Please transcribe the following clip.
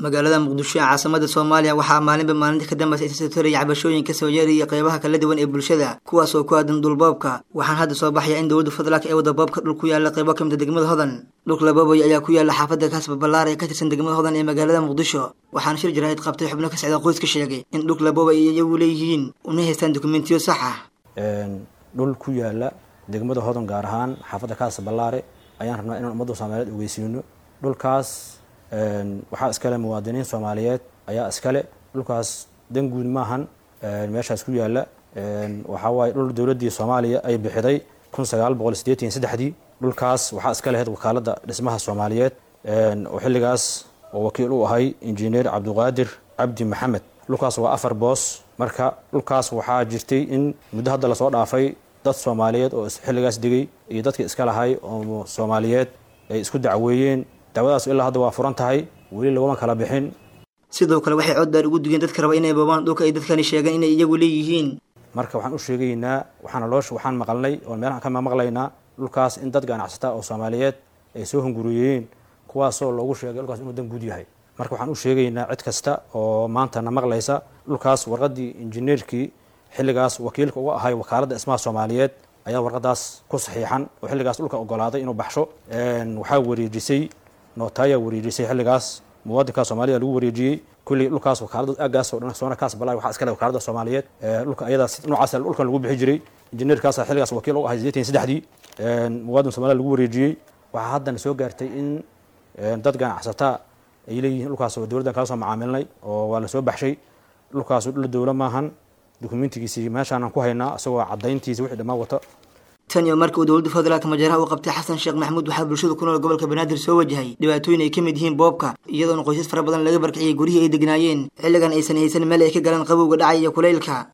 magaalada muqdisho ee caasimada soomaaliya waxaa maalinba maalinta ka dambaysa isa sotoraya cabashooyin kasoo yeeraya qeybaha kala duwan ee bulshada kuwaas oo ku aadan dhulboobka waxaan hadda soo baxaya in dowladda fadlaak ee wada boobka dhul ku yaala qeybo kamid a degmada hodan dhulka labooboy ayaa ku yaala xaafadda kaasba ballaar ee ka tirsan degmada hodan ee magaalada muqdisho waxaana shir jaraa'id qabtay xubno ka socda qoys ka sheegay in dhulka labooboy ay iyagu leeyihiin una haystaan dokumentiyo sax ah dhul ku yaala degmada hodan gaar ahaan xaafadda kaasa ballaare ayaan rabnaa inaan ummadda soomaaliyeed ogeysiino dhulkaas waxaa iskale muwaadiniin soomaaliyeed ayaa iskale dhulkaas dan guud maahan meeshaas ku yaala waxaa waaye dhul dowladdii soomaaliya ay bixiday kun sagaal boqol sideetan iyo saddexdii dhulkaas waxaa iska lahayd wakaaladda dhismaha soomaaliyeed oo xilligaas oo wakiil u ahay injineer cabdiqaadir cabdi maxamed dhulkaas waa afar boos marka dhulkaas waxaa jirtay in muddo hadda lasoo dhaafay dad soomaaliyeed oo xilligaas degay iyo dadkii iska lahay oo soomaaliyeed ay isku dacweeyeen dacwadaas ilaa hadda waa furan tahay weli laguma kala bixin sidoo kale waxay coddaar ugu digeen dadka raba inay boobaan dhulka ay dadkani sheegeen inay iyagu leeyihiin marka waxaan u sheegaynaa waxaana loo waxaan maqalnay oo meelahan ka maqlaynaa dhulkaas in dad ganacsata oo soomaaliyeed ay soo hunguriyeen kuwaasoo loogu sheegay dhulkaas inuu dan guud yahay marka waxaan u sheegaynaa cid kasta oo maantana maqlaysa dhulkaas warqaddii injineerkii xilligaas wakiilka uga ahay wakaaladda dhismaha soomaaliyeed ayaa warqadaas ku saxiixan oo xilligaas dhulka ogolaaday inuu baxsho waxaa wareejisay nootaaya wareejisay xilligaas muwaadinka soomaalida lagu wareejiyey kulli dhulkaas wakaalada aagaas oo dhan soona kaas balaa waxaa iskale wakaalada soomaaliyeed dhulka ayada noocaas dhulkan lagu bixi jiray injineerkaas xilligaas wakiil u ahay sideetan saddexdii muwaadin soomaalida lagu wareejiyey waxaa haddana soo gaartay in dad ganacsataa ay leeyihiin dhulkaas oo dowladdan kala soo macaamilnay oo waa lasoo baxshay dhulkaas dhul dowla maahan dokumentigiisii meeshaanan ku haynaa isagoo caddayntiisa wixii dhammaan wata tan iyo markii uu dowladda federaalka majaaraha uu qabtay xasan sheekh maxamuud waxaa bulshada ku nool gobolka banaadir soo wajahay dhibaatooyin ay ka mid yihiin boobka iyadoona qoysas fara badan laga barkiciyay guryihii ay degnaayeen xilligan aysan haysan meel ay ka galaan qabowga dhacay iyo kulaylka